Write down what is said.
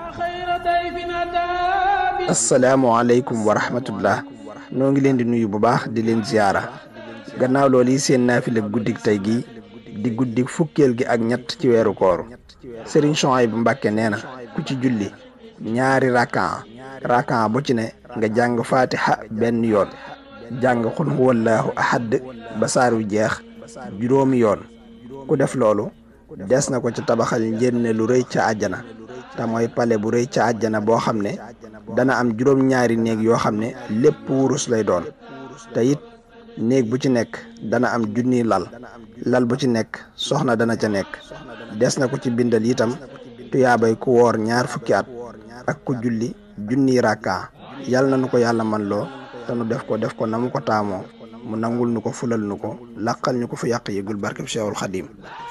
asalaamaaleykum wa rahmatullah noo ngi leen di nuyu bu baax di leen ziyaara gannaaw loolu yi seen naafila guddik tey gi di guddik fukkeel gi ak ñett ci weeru koor sëriñ Souhaïbou Mbàkke nee na ku ci julli ñaari rakan rakan bu ci ne nga jàng fatiha benn yoon jàng xul huwallaahu ahad ba saar wi jeex juróomi yoon ku def loolu des na ko ca tabaxal njënne lu rëy ca àjjana te mooy pale bu rëy ca àjjana boo xam ne dana am juróom-ñaari néeg yoo xam ne lépp wurus lay doon te it néeg bu ci nekk dana am junniy lal lal bu ci nekk soxna dana ca nekk des na ko ci bindal itam tuyaabay ku woor ñaar fukki at ak ku julli junniy rakka yal na nu ko yàlla man loo te nu def ko def ko na mu ko taamoo mu nangul nu ko fulal nu ko laqal ñu ko fu yàq yëgul barkeb Seexul Xadim